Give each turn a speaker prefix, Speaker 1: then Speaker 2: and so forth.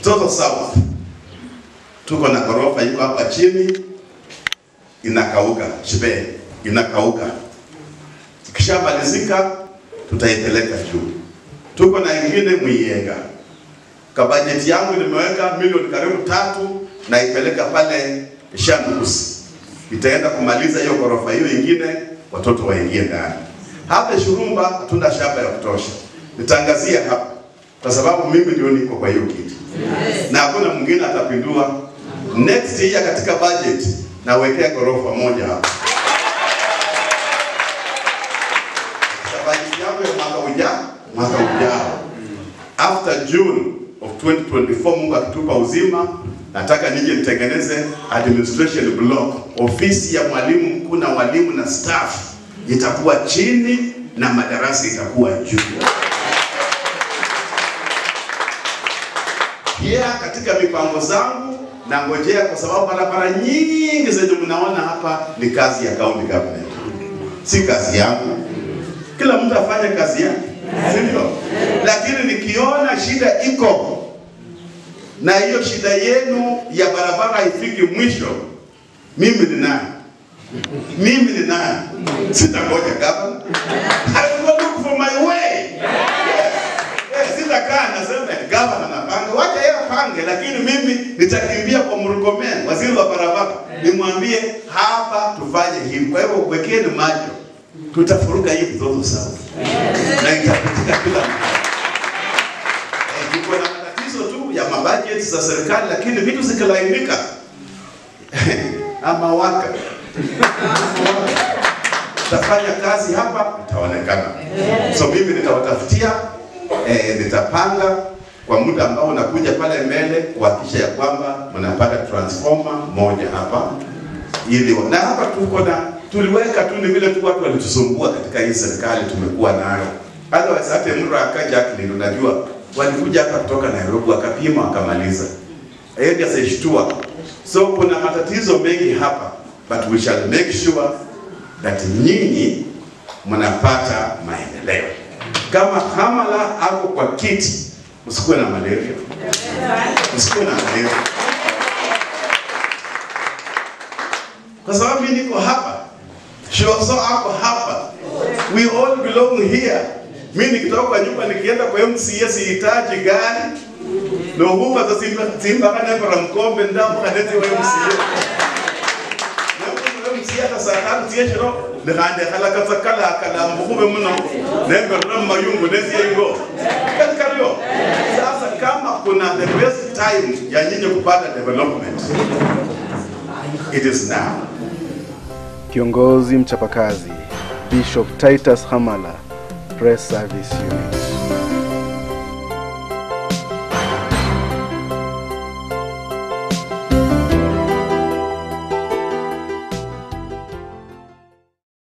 Speaker 1: Kitoto South tuko na ghorofa iko hapa chini inakauka, Shibee inakauka, ikishamalizika tutaipeleka juu. Tuko na ingine Mwiyenga, kwa bajeti yangu nimeweka milioni karibu tatu na ipeleka pale Shandukusi, itaenda kumaliza hiyo ghorofa hiyo ingine, watoto waingie ndani. Hapa Shurumba hatuna shamba ya kutosha, nitangazia hapa kwa sababu mimi ndio niko kwa hiyo kiti na hakuna mwingine atapindua. Next year katika budget nawekea ghorofa moja hapa katika budget yangu ya mwaka ujao, mwaka ujao after June of 2024, Mungu akitupa uzima, nataka nije nitengeneze administration block, ofisi ya mwalimu mkuu na walimu na staff itakuwa chini na madarasa itakuwa juu. Pia katika mipango zangu nangojea, kwa sababu barabara nyingi zenye mnaona hapa ni kazi ya county government, si kazi yangu. Kila mtu afanye kazi yake, sivyo? Lakini nikiona shida iko na hiyo shida yenu ya barabara haifiki mwisho, mimi ni nani? Mimi ni nani? Sitangoja gavana. I will look for my way. Eh, sitakaa nasema gavana napanga, wacha yeye apange, lakini mimi nitakimbia kwa Murkomen, waziri wa barabara, nimwambie hapa tufanye hivi. Kwa hivyo wekeni macho, tutafuruka hii Mtoto South na itapitika kila mahali. Eh, tuko na matatizo tu ya mabajeti za serikali, lakini vitu zikilainika ama waka tafanya kazi hapa, itaonekana. So mimi nitawatafutia eh, nitapanga kwa muda ambao unakuja pale mbele kuhakikisha ya kwamba mnapata transformer moja hapa ili na hapa tuko na tuliweka tu, ni vile tu watu walitusumbua katika hii serikali tumekuwa nayo. Otherwise hata Emurua aka Jacqueline, unajua walikuja hapa kutoka Nairobi wakapima wakamaliza, yeye ndiye asishtua. So kuna matatizo mengi hapa, but we shall make sure that nyinyi mnapata maendeleo. Kama Hamala ako kwa kiti, msikuwe na malaria, msikuwe na malaria, kwa sababu mimi niko hapa, Shoso ako hapa, we all belong here. Mimi nikitoka kwa nyumba nikienda kwa MCA sihitaji gari nohumba za simba simba kana para mkombe ndamu kanete wa MCA msiata saa tatu tieshero nikande kala kasa kala kala mbukume mno nembe ram mayungu nesi ingo katika hiyo sasa kama kuna the best time ya nyinyi kupata development it is now
Speaker 2: Kiongozi mchapakazi Bishop Titus Hamala, Press Service Unit.